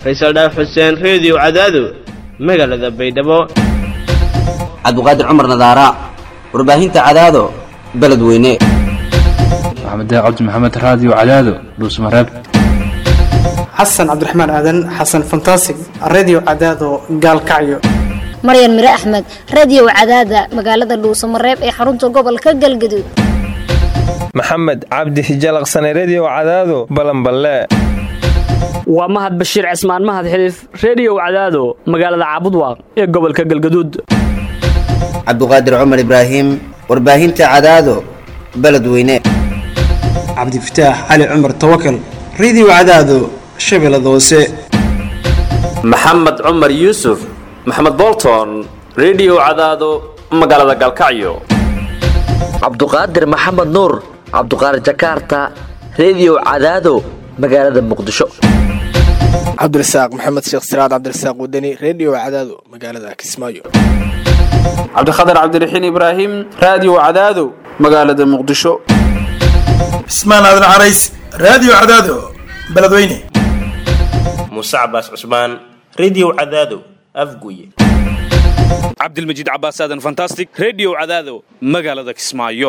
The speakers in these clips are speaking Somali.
faysal dhaaf xuseen reediyo cadaado magaalada baydhabo cabdiqaadir cumar nadaara warbaahinta cadaado beledweyne maxamed cabdi maxamed raadiyo cadaado dhuusmareeb xasan cabdiraxmaan aadan xasan fantasig redio cadaado gaalkacyo maryan mire axmed radiyow cadaada magaalada dhuusamareeb ee xarunta gobolka galgaduud maxamed cabdi hijalaqsane rediyow cadaado balanballe waa mahad bashiir cismaan mahad xiliif rediyow cadaado magaalada caabudwaaq ee gobolka galgaduud cabdiqaadir cumar ibraahim warbaahinta cadaado beledweyne cabdifataax cali cumar tawakal redio cadaado shabeellada hoose maxamed cumar yuusuf maxamed bolton rediyow cadaado magaalada galkacyo cabduqaadir maxamed nuur cabduqaadir jakarta rediyow cadaado magaalada muqdisho cabdirasaaq maxamed sheekh siraad cabdirasaaq wadani rediyo cadaado magaalada kismaayo cabdikhatar cabdiraxiin ibraahim raadiyo cadaado magaalada muqdisho cismaan aadan carays raadiyo cadaado beledweyne muuse cabaas cusmaan rediyo cadaado afguye cabdilmajiid cabaas aadan fantastic rediyo cadaado magaalada kismaayo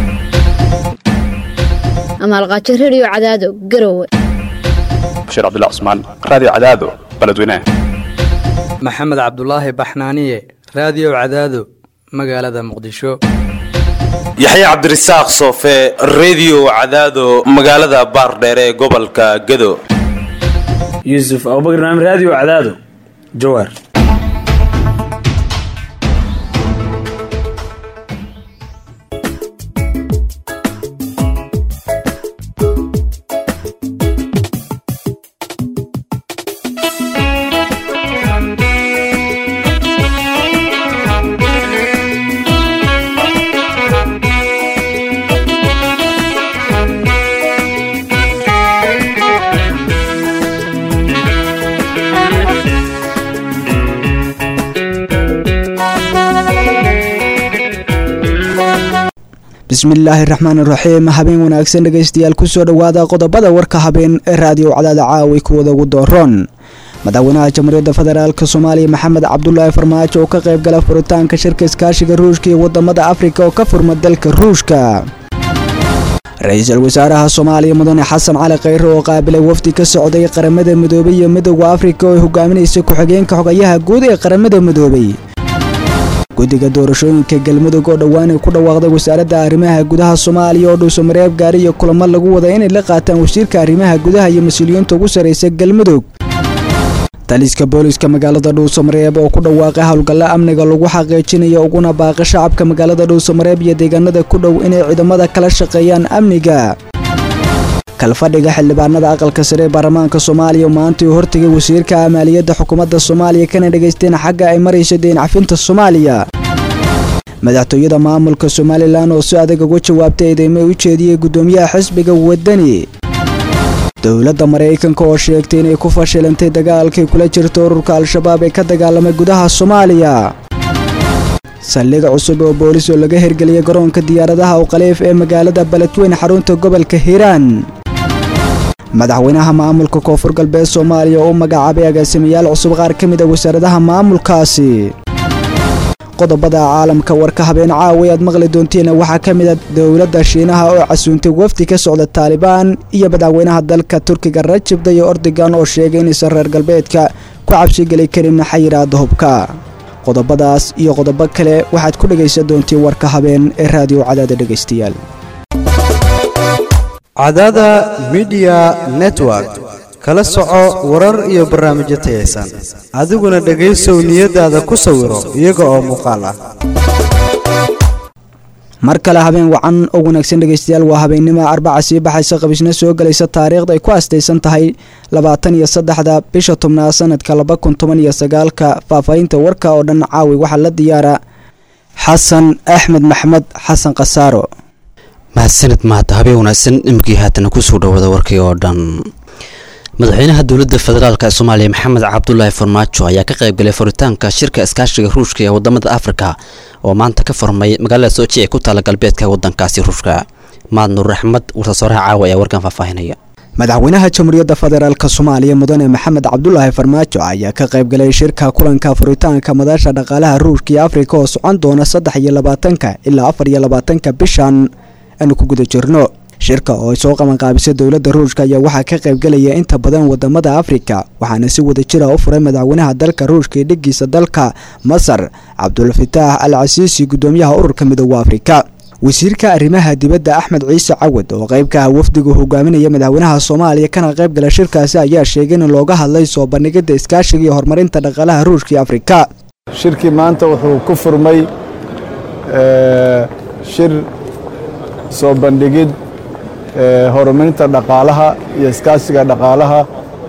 amaalqaajo rediyo cadaado garowe bashiir cabdullah cusmaan raadiyo cadaado beledweyne maxamed cabdulaahi baxnaaniye raadiyo cadaado magaalada muqdisho yaxye cabdirasaaq soofe rediyo cadaado magaalada baardheere ee gobolka gado yuusuf abubakar naam raadiyo cadaado jawaar bismillaahi raxmaan iraxiim habeen wanaagsan dhegaystayaal kusoo dhowaada qodobada warka habeen ee raadiyo cadaada caawi kuwada ugu dooroon madaxweynaha jamhuuriyadda federaalk soomaaliya maxamed cabdulaahi farmaajo oo ka qayb gala furitaanka shirka iskaashiga ruushka iyo wadamada afrika oo ka furma dalka ruushka ra-iisul wasaaraha soomaaliya mudane xasan cali khayre oo qaabilay wafdi ka socday qaramada midoobay iyo midooda afrika oo ay hogaaminaysa ku-xigeenka xogayaha guud ee qaramada midoobay guddiga doorashooyinka galmudug oo dhowaan ay ku dhawaaqday wasaaradda arrimaha gudaha soomaaliya oo dhuusamareeb gaari iyo kulamo lagu wada inay la qaataan wasiirka arrimaha gudaha iyo mas-uuliyiinta ugu sarraysa galmudug taliska booliska magaalada dhuusamareeb oo ku dhawaaqay howlgalla amniga lagu xaqiijinayo uguna baaqa shacabka magaalada dhuusamareeb iyo deegaanada ku dhow inay ciidamada kala shaqeeyaan amniga kalfadhiga xildhibaanada aqalka sare ee baarlamaanka soomaaliya maanta uu hortegay wasiirka maaliyadda xukuumadda soomaaliya kana dhegaysteen xagga ay marayso deyn cafinta soomaaliya madaxtooyada maamulka somalilan oo si adag uga jawaabtay eedeymo u jeediyey guddoomiyaha xisbiga wadani dowladda maraykanka oo sheegtay inay ku fashilantay dagaalkay kula jirto ururka al-shabaab ee ka dagaalamay gudaha soomaaliya saldhig cusub oo boolis oo laga hirgeliyay garoonka diyaaradaha u khaliif ee magaalada beledweyn xarunta gobolka hiiraan madaxweynaha maamulka koonfur galbeed soomaaliya oo u magacaabay agaasimayaal cusub qaar ka mid a wasaaradaha maamulkaasi qodobada caalamka warka habeen caawi aad maqli doonteen waxaa ka mid a dowladda shiinaha oo casuuntay wafdi ka socda taalibaan iyo madaxweynaha dalka turkiga rajib dayo ordogan oo sheegay inaysan reer galbeedka ku cabsigeli karin xayiraada hubka qodobadaas iyo qodobo kale waxaad ku dhegaysan doontiin warka habeen ee raadiyo cadaada dhegaystayaal cadaada midiya network kala soco warar iyo barnaamijyo tayaysan adiguna dhegaysow niyadaada ku sawiro iyaga oo muuqaal ah mar kale habeen wacan oo wanaagsan dhegaystayaal waa habeennimo arbaca sii baxaysa qabisna soo gelaysa taariikhda ay ku astaysan tahay labaatan iyo saddexda bisha tobnaad sanadka laba kun toban iyo sagaalka faahfaahinta warka oo dhan caawi waxaa la diyaara xasan axmed maxmed xasan khasaaro mahadsanid mahad habeen wanaagsan imikii haatana kusoo dhawaada warkii oo dhan madaxweynaha dowladda federaalk ee soomaaliya maxamed cabdulaahi farmaajo ayaa ka qaybgalay furitaanka shirka iskaashiga ruushka ee wadamada afrika oo maanta ka furmay magaalada soji ee ku taala galbeedka wadankaasi ruushka mahad nuur axmed warsasoraha caawa ayaa warkan faahfaahinaya madaxweynaha jamhuuriyadda federaalk soomaaliya mudane maxamed cabdulaahi farmaajo ayaa ka qaybgalay shirka kulanka furitaanka madasha dhaqaalaha ruushka iyo afrika oo socon doona saddex iyo labaatanka ilaa afar iyo labaatanka bishan aanu ku guda jirno shirka oo ay soo qabanqaabisay dowladda ruushka ayaa waxaa ka qaybgalaya inta badan wadamada afrika waxaana si wada jira u furay madaxweynaha dalka ruushka iyo dhigiisa dalka masar cabdulfataax al casiisi gudoomiyaha ururka midooda afrika wasiirka arrimaha dibadda axmed ciise cawad oo qayb ka ah wafdigu hogaaminaya madaxweynaha soomaaliya kana qayb gala shirkaasi ayaa sheegay in looga hadlay soo bandhigidda iskaashiga iyo horumarinta dhaqaalaha ruushka iyo afrika shirkii maanta wuxuu ku furmay shir soo bandhigid horumarinta dhaqaalaha iyo iskaashiga dhaqaalaha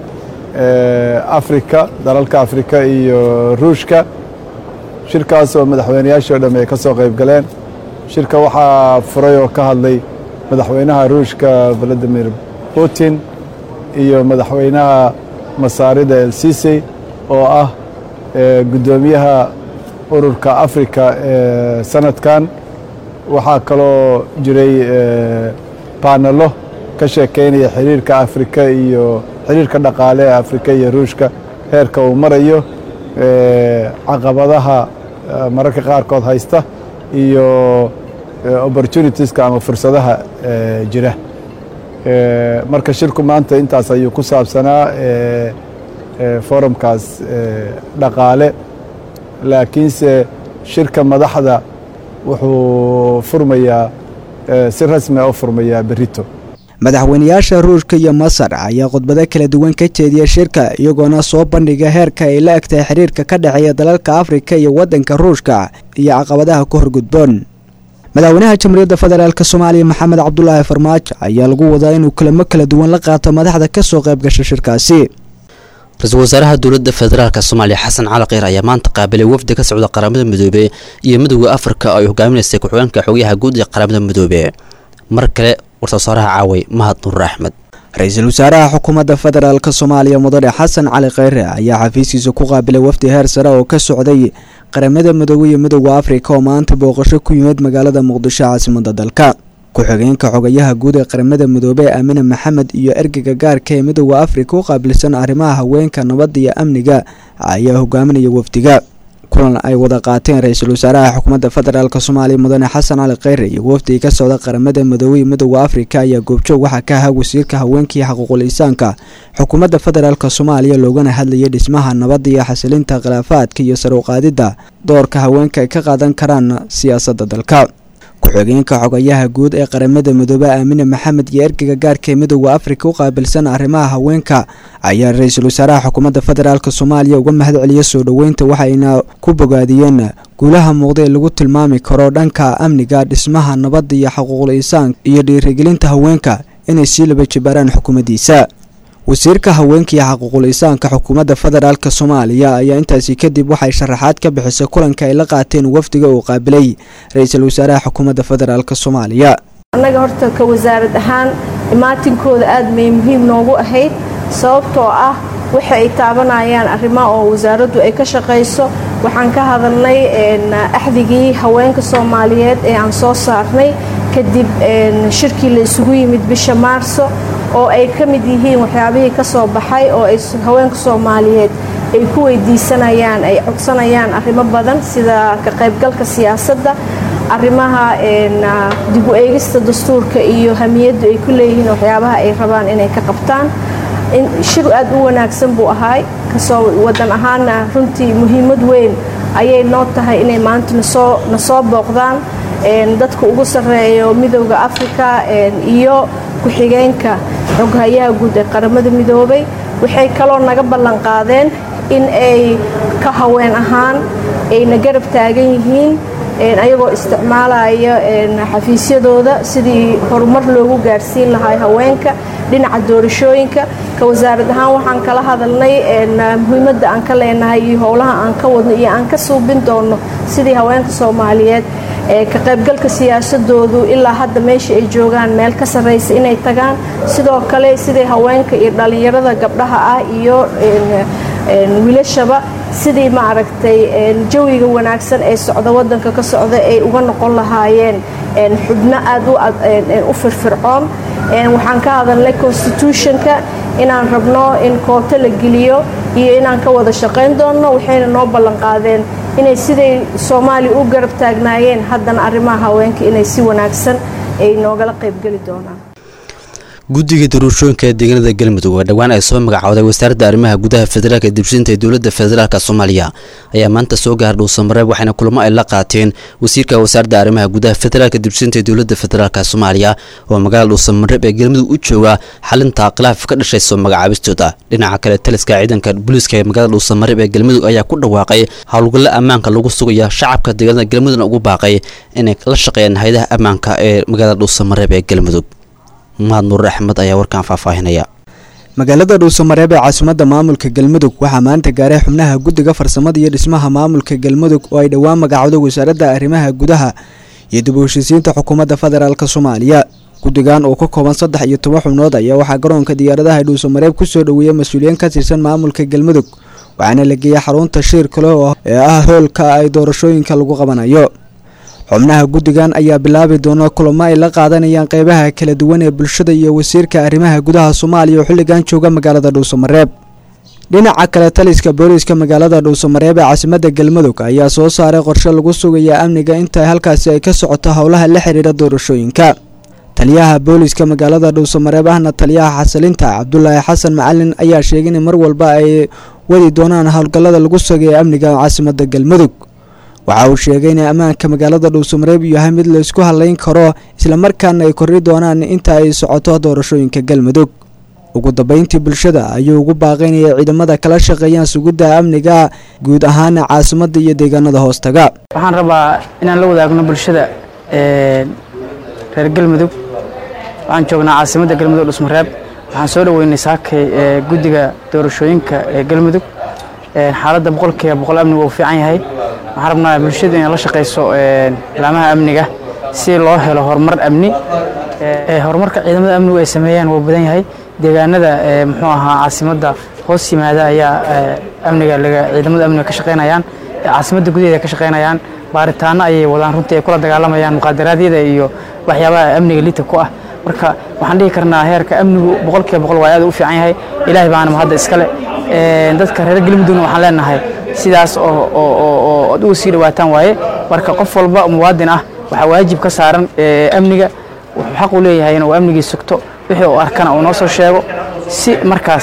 afrika dalalka afrika iyo ruushka shirkaas oo madaxweynayaashii o dhamm ay ka soo qayb galeen shirka waxaa furay oo ka hadlay madaxweynaha ruushka valadimir putin iyo madaxweynaha masaarida el sisey oo ah guddoomiyaha ururka afrika ee sanadkan waxaa kaloo jiray baanalo ka sheekeynaya xiriirka afrika iyo xiriirka dhaqaale ee afrika iyo ruushka heerka uu marayo caqabadaha mararka qaarkood haysta iyo opportunitieska ama fursadaha jira marka shirku maanta intaas ayuu ku saabsanaa forumkaas dhaqaale laakiinse shirka madaxda wuxuu furmayaa si rasmia u furmayaa berito madaxweynayaasha ruushka iyo masar ayaa khudbado kala duwan ka jeediya shirka iyagoona soo bandhiga heerka ay la egtahay xiriirka ka dhexeeya dalalka afrika iyo waddanka ruushka iyo caqabadaha ku horgudboon madaxweynaha jamhuuriyadda federaalk soomaaliya maxamed cabdulaahi farmaajo ayaa lagu wadaa inuu kulamo kala duwan la qaato madaxda ka soo qayb gasha shirkaasi ra-iisul wasaaraha dowladda federaalk soomaaliya xasan cali kheyr ayaa maanta qaabilay wafdi ka socda qaramada midoobe iyo midowda afrika oo ay hogaaminaysay ku-xigeenka xogayaha guud ee qaramada midoobe mar kale war-soosaaraha caaway mahad nuur axmed ra-iisul wasaaraha xukuumadda federaalk soomaaliya mudane xasan cali kheyre ayaa xafiiskiisa ku qaabilay wafdi heer sare oo ka socday qaramada midoobe iyo midowda afrika oo maanta booqasho ku yimid magaalada muqdisho caasimada dalka ku-xigeenka xogayaha guud ee qaramada midoobe aamine maxamed iyo ergeyga gaarka ee midowda afrika u qaabilsan arrimaha haweenka nabadda iyo amniga ayaa hogaaminaya wafdiga kulan ay wada qaateen ra-iisul wasaaraha xukuumadda federaalk soomaaliya mudane xasan cali kheyre iyo wafdiga ka socda qaramada midoobe iyo midowda afrika ayaa goobjoog waxaa ka ahaa wasiirka haweenka iyo xaquuqul insaanka xukuumadda federaalk soomaaliya loogana hadlayay dhismaha nabadda iyo xasilinta khilaafaadka iyo sar uqaadidda doorka haweenka ay ka qaadan karaan siyaasadda dalka ku-xigeenka xogayaha guud ee qaramada midoobe aamine maxamed iyo ergeyga gaarka ee midowda afrika u qaabilsan arrimaha haweenka ayaa ra-iisul wasaaraha xukuumadda federaalk soomaaliya uga mahad celiya soo dhoweynta waxayna ku bogaadiyeen guulaha muuqda ee lagu tilmaami karo dhanka amniga dhismaha nabadda iyo xaquuqul insaan iyo dhiirigelinta haweenka inay sii laba jibaaraan xukuumaddiisa wasiirka haweenka iyo xaquuqul insaanka xukuumadda federaalk soomaaliya ayaa intaasi kadib waxay sharaxaad ka bixisay kulanka ay la qaateen wafdiga uu qaabilay ra-iisul wasaaraha xukuumadda federaalk soomaaliya annaga horta ka wasaarad ahaan imaatinkooda aad may muhiim noogu ahayd sababtoo ah waxa ay taabanayaan arrimaha oo wasaaraddu ay ka shaqayso waxaan ka hadalnay axdigii haweenka soomaaliyeed ee aan soo saarnay kadib shirkii la isugu yimid bisha maarso oo ay ka mid yihiin waxyaabihii ka soo baxay oo ay haweenka soomaaliyeed ay ku weydiisanayaan ay codsanayaan arrimo badan sida ka qaybgalka siyaasadda arrimaha dib u eegista dastuurka iyo hamiyaddu ay ku leeyihiin waxyaabaha ay rabaan inay ka qabtaan shir aad u wanaagsan buu ahaay kasoo wadan ahaana runtii muhiimad weyn ayay noo tahay inay maanta nasoo nasoo booqdaan dadka ugu sarreeyo midowda afrika iyo ku-xigeenka xoghayaha guud ee qaramada midoobay waxay kaloo naga ballan qaadeen in ay ka haween ahaan ayna garab taagan yihiin ayagoo isticmaalaya xafiisyadooda sidii horumar loogu gaarsiin lahaa haweenka dhinaca doorashooyinka ka wasaarad ahaan waxaan kala hadalnay muhiimadda aan ka leenahay iyo howlaha aan ka wadno iyo aan ka suubin doono sidii haweenka soomaaliyeed ka qaybgalka siyaasadoodu ilaa hadda meesha ay joogaan meel ka sarraysa inay tagaan sidoo kale sidii haweenka iyo dhallinyarada gabdhaha ah iyo wiilashaba sidii maaragtay jawiga wanaagsan ee socda wadanka ka socda ay uga noqon lahaayeen xubno aad u firfircoon waxaan ka hadalnay constitutionka inaan rabno in koobto la geliyo iyo inaan ka wada shaqayn doonno waxayna noo ballanqaadeen inay siday soomaaliya u garab taagnaayeen haddana arrimaha haweenka inay si wanaagsan ay noogala qaybgeli doonaan guddiga doorashooyinka ee deegaanada galmudug oo dhowaan ay soo magacooday wasaaradda arrimaha gudaha federaalka ee dibshinta ee dowladda federaalk soomaaliya ayaa maanta soo gaaray dhuusamareeb waxaana kulamo ay la qaateen wasiirka wasaaradda arrimaha gudaha federaalka dibshinta ee dowladda federaalk soomaaliya oo magaalada dhuusamareeb ee galmudug u jooga xalinta khilaaf ka dhashay soo magacaabistooda dhinaca kale taliska ciidanka booliiska ee magaalada dhuusamareeb ee galmudug ayaa ku dhawaaqay howlgallo ammaanka lagu sugaya shacabka deegaanada galmudugna ugu baaqay inay la shaqeeyaan hay-adaha ammaanka ee magaalada dhuusamareeb ee galmudug mahad nuur axmed ayaa warkan faahfaahinaya magaalada dhuusamareeb ee caasimadda maamulka galmudug waxaa maanta gaaray xubnaha guddiga farsamada iyo dhismaha maamulka galmudug oo ay dhowaan magacowday wasaaradda arrimaha gudaha iyo dib u heshiisiinta xukuumadda federaalk soomaaliya guddigan oo ka kooban saddex iyo toban xubnood ayaa waxaa garoonka diyaaradaha dhuusamareeb kusoo dhoweeyay mas-uuliyiin ka tirsan maamulka galmudug waxaana la geeyay xarunta shir kale oo ee ah hoolka ay doorashooyinka lagu qabanayo xubnaha guddigan ayaa bilaabi doona kulamo ay la qaadanayaan qeybaha kala duwan ee bulshada iyo wasiirka arrimaha gudaha soomaaliya oo xilligan jooga magaalada dhuusamareeb dhinaca kale taliska booliiska magaalada dhuusamareeb ee caasimadda galmudug ayaa soo saaray qorshe lagu sugaya amniga inta halkaasi ay ka socoto howlaha la xidhiidha doorashooyinka taliyaha booliiska magaalada dhuusamareeb ahna taliyaha xasilinta cabdulaahi xasan macalin ayaa sheegay in mar walba ay wadi doonaan howlgallada lagu sugaya amniga caasimadda galmudug waxa uu sheegay in ammaanka magaalada dhuusamareeb yahay mid la isku halayn karo islamarkaana ay korri doonaan inta ay socoto doorashooyinka galmudug ugu dambeyntii bulshada ayuu ugu baaqaynaya ciidamada kala shaqeeyaan sugidda amniga guud ahaana caasimadda iyo deegaanada hoostaga waxaan rabaa inaan la wadaagno bulshada reer galmudug waxaan joognaa caasimadda galmudug dhusmareeb waxaan soo dhoweynay saakay guddiga doorashooyinka ee galmudug xaaladda boqolkiiba boqol amnigu uu fiican yahay waxaan rabnaa bulshadu inay la shaqayso laamaha amniga si loo helo horumar amni horumarka ciidamada amnigu ay sameeyaan wuu badan yahay deegaanada muxuu ahaa caasimadda hoos yimaada ayaa amniga ciidamada amniga ka shaqaynayaan caasimadda gudaheeda ka shaqaynayaan baaritaano ayay wadaan runtii ay kula dagaalamayaan muqaadaraadyada iyo waxyaabaha amniga liita ku ah marka waxaan dhihi karnaa heerka amnigu boqolkiiba boqol waa aad u fiican yahay ilaahay baana mahadda iskale dadka reer galmudugna waxaan leenahay sidaas oo ad uga sii dhawaataan waaye marka qof walba muwaadin ah waxaa waajib ka saaran amniga wuxuu xaq u leeyahay inuu amnigii sugto wixii uu arkana uu noo soo sheego si markaas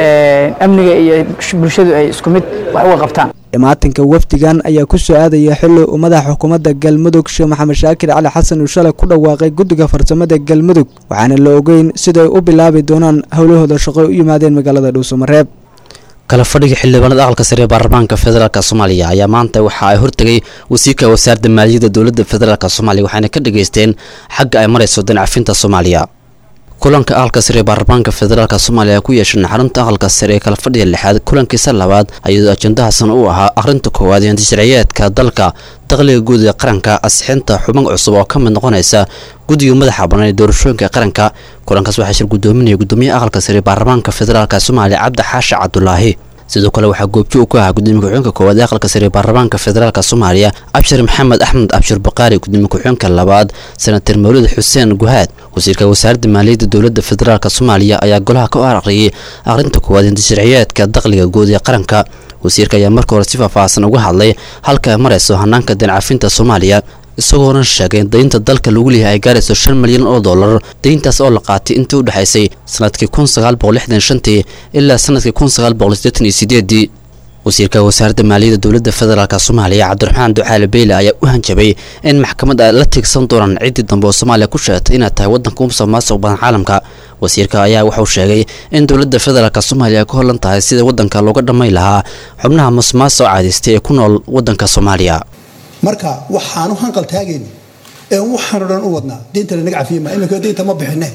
amniga iyo bulshadu ay isku mid wax uga qabtaan imaatinka wafdigan ayaa ku soo aadaya xilli uu madaxa xukuumadda galmudug sheekh maxamed shaakir cali xasan uu shalay ku dhawaaqay guddiga farsamada galmudug waxaana la ogeyn siday u bilaabi doonaan howlahooda shaqo u yimaadeen magaalada dhuusamareeb kala fadhiga xildhibaanada aqalka sare ee baarlamaanka federaalk soomaaliya ayaa maanta waxa ay hortegay wasiirka wasaaradda maaliyadda dowladda federaalk soomaaliya waxaana ka dhageysteen xagga ay marayso dancafinta soomaaliya kulanka aqalka sare ee baarlamaanka federaalk soomaaliya ku yeeshan xarunta aqalka sare ee kala fadhiga lixaad kulankiisa labaad ayadoo ajandahaasna uu ahaa akhrinta koowaad ee sharciyeedka dalka dakhliga guud ee qaranka asixinta xubin cusub oo ka mid noqonaysa guddiga madaxa bannaan ee doorashooyinka qaranka kulankaas waxaa shir guddoominaya guddoomiyaha aqalka sare ee baarlamaanka federaalk soomaaliya cabdi xaashi cabdulaahi sidoo kale waxaa goobjo uu ku ahaa gudoomiye ku-xigeenka koowaad ee aqalka sare ee baarlamaanka federaalk soomaaliya abshir maxamed axmed abshir baqaari gudoomiye ku-xigeenka labaad senatar mawlid xuseen guhaad wasiirka wasaaradda maaliyadda dowladda federaalk soomaaliya ayaa golaha ka aqriyay akhrinta koowaad ee sharciyeedka dakhliga guud ee qaranka wasiirka ayaa marka hore si faahfaahsan uga hadlay halka ay marayso hanaanka dancafinta soomaaliya isagoona sheegay in daynta dalka lagu leeyahay ay gaarayso shan milyan oo dollar dayntaas oo la qaatay intii u dhexaysay sanadkii kun sagaal boqol lixdan shantii ilaa sanadkii kun sagaal boqol siddeetan iyo sideedii wasiirka wasaaradda maaliyadda dowladda federaalk soomaaliya cabdiraxmaan ducaale beyle ayaa u hanjabay in maxkamad ay la tiigsan doonaan ciddii dambe oo soomaaliya ku sheegtay inay tahay waddanka u musuqmaasuq badan caalamka wasiirka ayaa wuxuu sheegay in dowladda federaalk soomaaliya ay ku hollan tahay sida waddanka looga dhammayn lahaa xubnaha musuqmaasuq caadaystay ee ku nool waddanka soomaaliya marka waxaanu hanqal taagayna ee waxaanu dhan u wadnaa diinta lanaga cafiyema iminka diinta ma bixine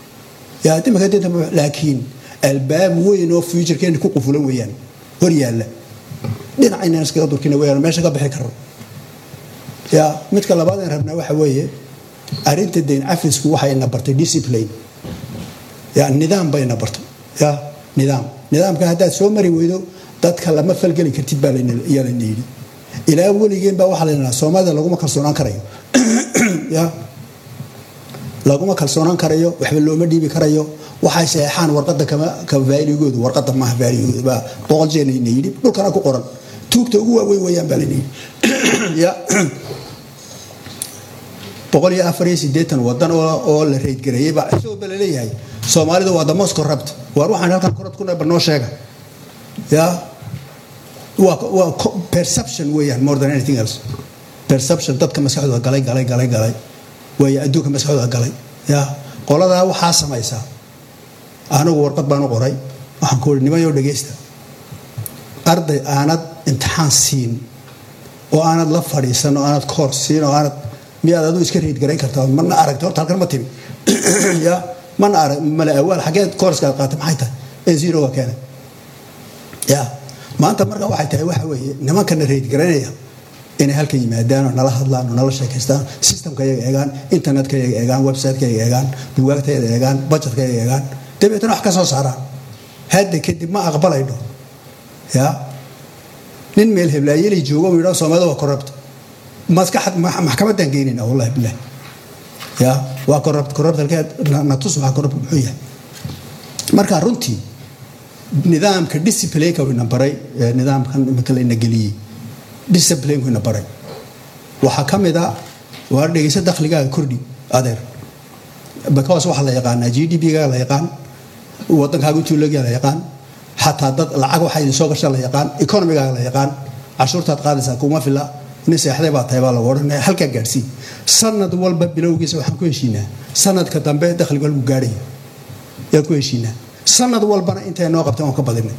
yaa iminka diinta ma laakiin albaab weyn oo fuujarkeena ku qufulan weeyaan hor yaalla dhinaca inaan iskaga durkina weeyaan meesha ka bixi karno yaa midka labaad aan rabnaa waxa weeye arrinta dayn cafisku waxay na bartay discipline yaa nidaam bay na bartay yaa nidaam nidaamka haddaad soo mari weydo dadka lama falgeli kartid baa yaa layna yidhi ilaa weligeen baa waxaa la yidhahaa soomaalida laguma kalsoonaan karayo ya laguma kalsoonaan karayo waxba looma dhiibi karayo waxay saxeexaan warqada kama ka vaaligoodu warqada maaha vaaligoodu baa boqol jeer layna yidhi dhulkana ku qoran tuugta ugu waaweyn weeyaan baa layna yidhi ya boqol iyo afar iyo siddeetan wadan oo la reydgareeyey baa isagoo ba laleeyahay soomaalidu waa the most corrupt waar waxaan halkan corrupt ku nahay noo sheega ya waa waa perception weeyaan more than anything else perception dadka maskaxdooda galay galay galay galay waaya adduunka maskaxdooda galay ya qoladaa waxaa samaysaa anigu warqad baan u qoray waxaan ku uri nimayo dhegaysta arday aanad imtixaan siin oo aanad la fadhiisan oo aanad koor siin oo aanad miyaad aduu iska reed garayn kartaa mana aragta horta halkan ma timi ya mana arag mala awaal xageed koorskaad qaatay maxay tahay ee zeroga keenay ya maanta marka waxay tahay waxa weeye nimankana reed garaynaya inay halkan yimaadaan oo nala hadlaan oo nala sheekaystaan systemka iyaga eegaan internetka iyaga eegaan websiteka iyaga eegaan bugaagta iyaga eegaan budgetka iyaga eegaan dabeetana wax ka soo saaraan hadda kadib ma aqbalayno ya nin meel heblaayelay joogo u yidhaa soomaalida waa corrupt maskaxad maxkamadan geynayna wallahi bilah ya waa corrupt corrupt halkeed natus waxaa corrupt muxuu yahay marka runtii nidaamka disciplineka wayna baray nidaamkan imika layna geliyey disciplineka wayna baray waxaa ka mid a waa dhegeysa dakhligaaga kordhi adeer because waxaa la yaqaanaa g d p-ga la yaqaan wadankaaga utuulaga la yaqaan xataa dad lacag waxaa idin soo gasha la yaqaan economigaaga la yaqaan cashuurtaad qaadaysaa kuma fila nin seexday baa tahay baa lagu odhanaya halkaa gaadhsii sanad walba bilowgiisa waxaan ku heshiinaa sanadka dambe dakhliga lagu gaadhaya yaan ku heshiinaa sanad walbana intay noo qabteen waan ka badinay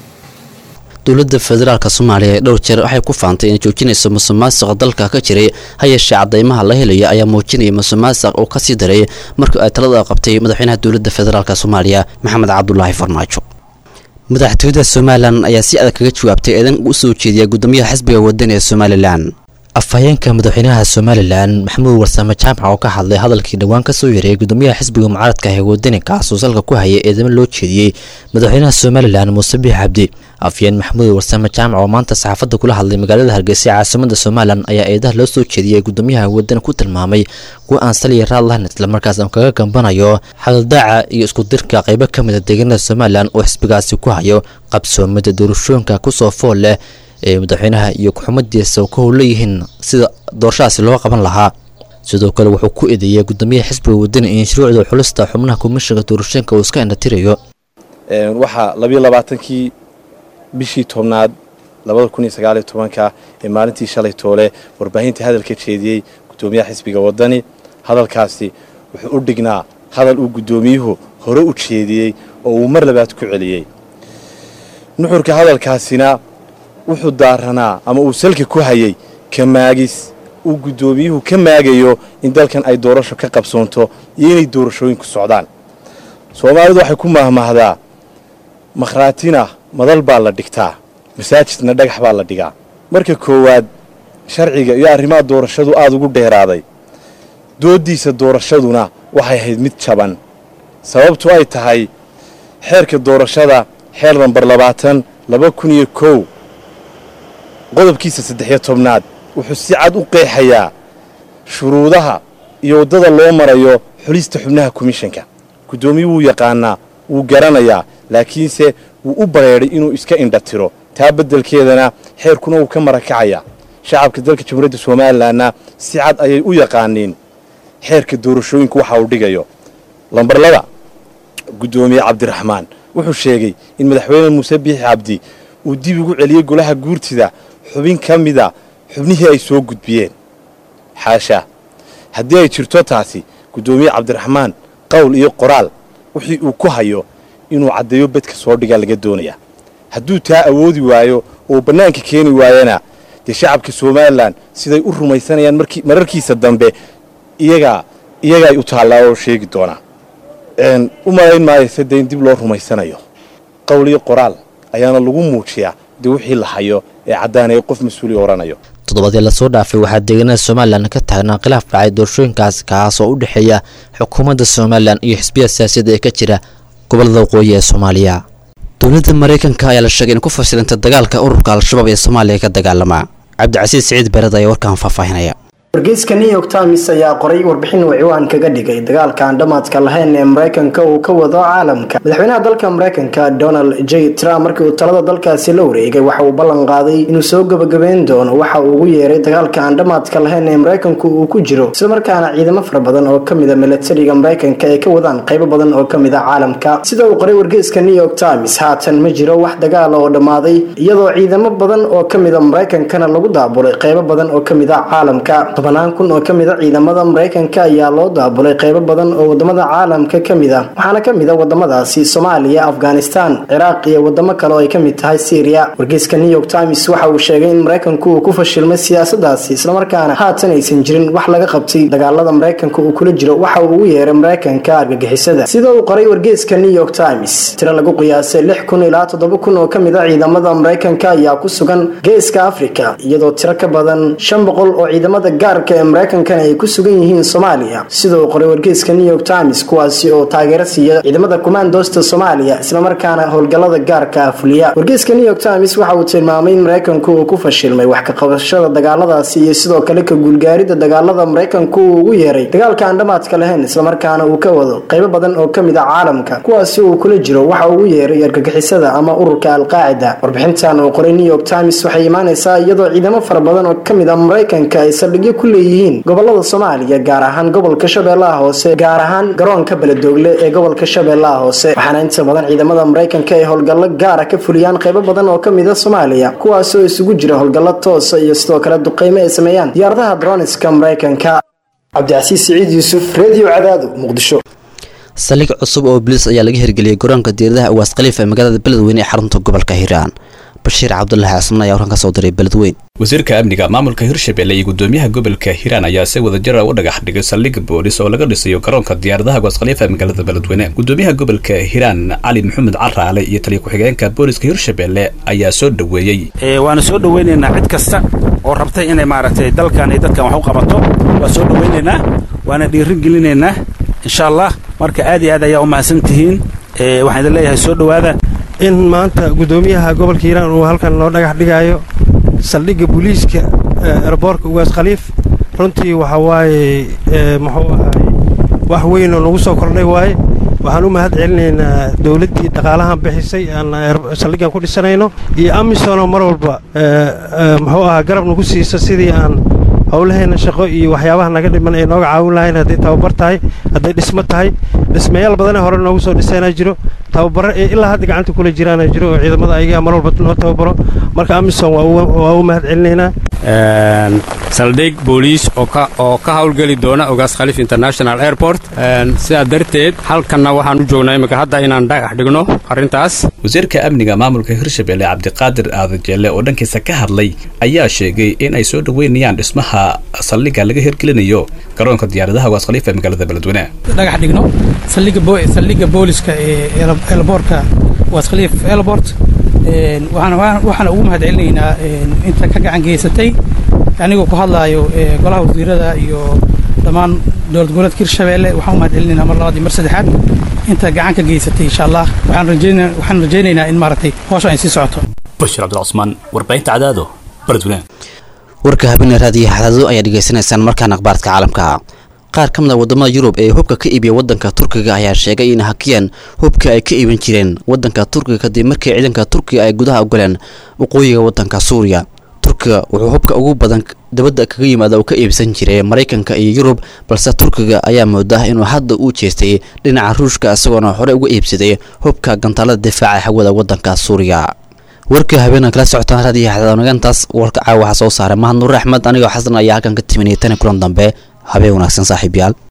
dowladda federaalk soomaaliya ee dhowr jeer waxay ku faantay inay joojinayso musuqmaasuqa dalka ka jiray ha yeeshee cadaymaha la helayo ayaa muujinaya musuqmaasuq uu kasii daray markii ay talada qabtay madaxweynaha dowladda federaalk soomaaliya maxamed cabdulaahi farmaajo madaxtooyada somalilan ayaa si adag kaga jawaabtay eedan u soo jeediya gudoomiyaha xisbiga wadani ee somalilan afhayeenka madaxweynaha somalilan maxamuud warsame jaamac oo ka hadlay hadalkii dhowaan kasoo yareeyay gudoomiyaha xisbiga mucaaradka ee wadani kaasoo salka ku hayay eedamo loo jeediyey madaxweynaha somalilan muuse biix cabdi afhayeen maxamuud warsame jaamac oo maanta saxaafadda kula hadlay magaalada hargeysa ee caasimada somalilan ayaa eedaha loo soo jeediyey gudoomiyaha wadani ku tilmaamay kuwa aan saliya raad lahayn islamarkaas aan kaga gambanayo xadaldaaca iyo iskudirka qaybo ka mid a deegaanada somalilan oo xisbigaasi ku hayo qabsoomida doorashooyinka kusoo fool leh ee madaxweynaha iyo ku-xumadiisa ka howleeyihiin sida doorashadaasi loo qaban lahaa sidoo kale wuxuu ku eedeeyay gudoomiyaha xisbiga wadani in shuruucda xulista xubnaha komishanka doorashooyinka uu iska indhatirayo waxaa labiyo labaatankii bishii tobnaad labada kun iyo sagaaliyo tobanka ee maalintii shalay toole warbaahinta hadalka jeediyey gudoomiyaha xisbiga wadani hadalkaasi wuxuu u dhignaa hadal uu gudoomiyuhu hore u jeediyey oo uu mar labaad ku celiyey nuxurka hadalkaasina wuxuu daaranaa ama uu salka ku hayay ka maagis uu guddoomiyuhu ka maagayo in dalkan ay doorasho ka qabsoonto iyo inay doorashooyinku socdaan soomaalidu waxay ku mahmahdaa makhraatina madal baa la dhigtaa masaajidna dhagax baa la dhigaa marka koowaad sharciga iyo arrimaha doorashadu aada ugu dheeraaday dooddiisa doorashaduna waxay ahayd mid jaban sababtu ay tahay xeerka doorashada xeer nambar labaatan laba kun iyo kow qodobkiisa saddex-iyo tobnaad wuxuu si cad u qeexayaa shuruudaha iyo waddada loo marayo xulista xubnaha komishanka guddoomiyu wuu yaqaanaa wuu garanayaa laakiinse wuu u bareedhay inuu iska indhatiro taa beddelkeedana xeerkuna wuu ka marakacayaa shacabka dalka jamhuuriyadda somalilanna si cad ayay u yaqaaniin xeerka doorashooyinku waxa uu dhigayo lambar laba guddoomiye cabdiraxmaan wuxuu sheegay in madaxweyne muuse biixi cabdi uu dib ugu celiyey golaha guurtida xubin ka mida xubnihii ay soo gudbiyeen xaasha haddii ay jirto taasi guddoomiye cabdiraxmaan qowl iyo qoraal wixii uu ku hayo inuu caddeeyo bedka soo dhigaa laga doonayaa hadduu taa awoodi waayo oo bannaanka keeni waayana dee shacabka somalilan siday u rumaysanayaan mararkiisa dambe iyagaa iyagaay u taallaa oo sheegi doonaa u malayn maayo se dee in dib loo rumaysanayo qowl iyo qoraal ayaana lagu muujiyaa dee wixii la hayo ee caddaanaya qof mas-uuli odhanayo toddobadii lasoo dhaafay waxaa deegaanada somalilan ka taagnaa khilaaf dhacay doorashooyinkaas kaas oo u dhexeeya xukuumadda somalilan iyo xisbiya siyaasiyadda ee ka jira gobolada waqooyi ee soomaaliya dowladda maraykanka ayaa la sheegay in ku fashilantay dagaalka ururka al-shabaab ee soomaaliya ka dagaalama cabdicasiis siciid bered ayaa warkaan faahfaahinaya wargeyska new york times ayaa qoray warbixin uu ciwaan kaga dhigay dagaalka aan dhamaadka lahayn ee maraykanka uu ka wado caalamka madaxweynaha dalka maraykanka donald j trump markii uu talada dalkaasi la wareegay waxa uu ballan qaaday inuu soo gabagabeyn doono waxa uu ugu yeeray dagaalka aan dhamaadka lahayn ee maraykanku uu ku jiro islamarkaana ciidamo fara badan oo kamida milatariga maraykanka ay ka wadaan qaybo badan oo kamid a caalamka sida uu qoray wargeyska new york times haatan ma jiro wax dagaala oo dhammaaday iyadoo ciidamo badan oo kamida maraykankana lagu daabulay qaybo badan oo kamid a caalamka tobanaan kun oo kamid a ciidamada maraykanka ayaa loo daabulay qaybo badan oo wadamada caalamka kamid ah waxaana kamid a wadamadaasi soomaaliya afghanistan ciraaq iyo wadamo kale oo ay kamid tahay syria wargeyska new york times waxa uu sheegay in maraykanku uu ku fashilmay siyaasadaasi islamarkaana haatan aysan jirin wax laga qabtay dagaalada maraykanka uu kula jiro waxa uu ugu yeeray maraykanka argagixisada sida uu qoray wargeyska new york times tiro lagu qiyaasay lix kun ilaa toddoba kun oo kamid a ciidamada maraykanka ayaa ku sugan geeska afrika iyadoo tiro ka badan shan boqol oo ciidamada gaarka ee maraykankana ay ku sugan yihiin soomaaliya sida uu qoray wargeyska new york times kuwaasi oo taageero siiya ciidamada kumaandoosta soomaaliya islamarkaana howlgallada gaarka ah fuliya wargeyska new york times waxa uu tilmaamay in maraykanku uu ku fashilmay wax ka qabashada dagaaladaasi iyo sidoo kale ka guulgaaridda dagaalada maraykanku uu ugu yeeray dagaalka aan dhamaadka lahayn islamarkaana uu ka wado qaybo badan oo kamid a caalamka kuwaasi uu kula jiro waxa uu ugu yeeray argagixisada ama ururka alqaacida warbixintan uu qoray new york times waxay imaanaysaa iyadoo ciidamo fara badan oo kamid a maraykanka ay saldhigyo ku leeyihiin gobolada soomaaliya gaar ahaan gobolka shabeellaha hoose gaar ahaan garoonka beledoogle ee gobolka shabeellaha hoose waxaana inta badan ciidamada maraykanka ay howlgallo gaara ka fuliyaan qaybo badan oo kamid a soomaaliya kuwaasoo isugu jira howlgallo toosa iyo sidoo kale duqeymo ay sameeyaan diyaaradaha droniska maraykanka cabdicasiis siciid yuusuf redio cadaado muqdisho saldhig cusub oo bilis ayaa laga hirgeliyey garoonka diiradaha uwaas khaliif ee magaalada beledweyne ee xarunta gobolka hiiraan bashiir cabdulaahi casman ayaa warkan ka soo diray beledweyn wasiirka amniga maamulka hirshabelle iyo gudoomiyaha gobolka hiiraan ayaa si wadajira u dhagax dhigay saldhig boolis oo laga dhisayo garoonka diyaaradaha uwaas khaliifa ee magaalada beledweyne gudoomiyaha gobolka hiiraan cali maxamed caraale iyo taliya ku-xigeenka booliska hirshabelle ayaa soo dhoweeyey waana soo dhoweynaynaa cid kasta oo rabtay inay maaragtay dalkan iyo dadkan wax u qabato waa soo dhoweynaynaa waana dhiirin gelinaynaa insha allah marka aad iyo aad ayaa u mahadsan tihiin waxaan idin leeyahay soo dhowaada in maanta gudoomiyaha gobolka hiiraan uu halkan noo dhagax dhigaayo saldhigga booliiska erboorka ugaas khaliif runtii waxa waaye muxuu ahay wax weyn oo nagu soo kordhay waaye waxaan u mahad celinaynaa dowladdii dhaqaalahan bixisay aan saldhiggan ku dhisanayno iyo amisonoo mar walba muxuu ahaa garab nagu siisa sidii aan howlaheenna shaqo iyo waxyaabaha naga dhiman ay nooga caawin lahayn hadday tababar tahay hadday dhismo tahay dhismayaal badanee hore noogu soo dhisanaa jiro tababaro ee ilaa hadda gacanta kula jiraana jiro oo ciidamada ayagaa mar walba noo tababaro marka amison waa u mahad celinaynaa saldhig booliis oo ka howlgeli doona ogaas khaliif international airport sidaa darteed halkanna waxaan u joognaa imika hadda inaan dhagax dhigno arrintaas wasiirka amniga maamulka hirshabelle cabdiqaadir aadajeelle oo dhankiisa ka hadlay ayaa sheegay in ay soo dhoweynayaan dhismaha saldhigga laga hirgelinayo garoonka diyaaradaha ogaas khaliif ee magaalada beledweyne dhagax dhigno saldhigga booliska ee elboorka ogaas khaliif elbort waxaana ugu mahad celinaynaa inta ka gacan geysatay anigoo ku hadlaayo golaha wasiirada iyo dhammaan dowlad goboleedka hirshabeelle waxaan u mahad celinaynaa mar labaad iyo mar saddexaad inta gacan ka geysatay insha allah waxaan rajaynaynaa in maaragtay howsha ay sii socoto bashir cabdilcusmaan warbaahinta cadaado beledweyne warka habeenee raadiyo xadaado ayaa dhegaysanaysaan markaan akhbaarka caalamka qaar ka mid a wadamada yurub ee hubka ka iibiya wadanka turkiga ayaa sheegay in hakiyaan hubka ay ka iibin jireen wadanka turkiga kadib markii ciidanka turkiga ay gudaha ogoleen waqooyiga wadanka suuriya turkiga wuxuu hubka ugu badan dabadda kaga yimaada uu ka iibsan jiray maraykanka iyo yurub balse turkiga ayaa moodaa inuu hadda uu jeestay dhinaca ruushka isagoona hore uga iibsaday hubka gantaalada difaaca hawada wadanka suuriya warka habeenan kala socotaan raadiyo xadaanagantaas warka caawa waxaa soo saaray mahad nuur axmed anigoo xasan ayaa halkan ka timinaya tani kulan dambe habeen wanaagsan saaxiib yaal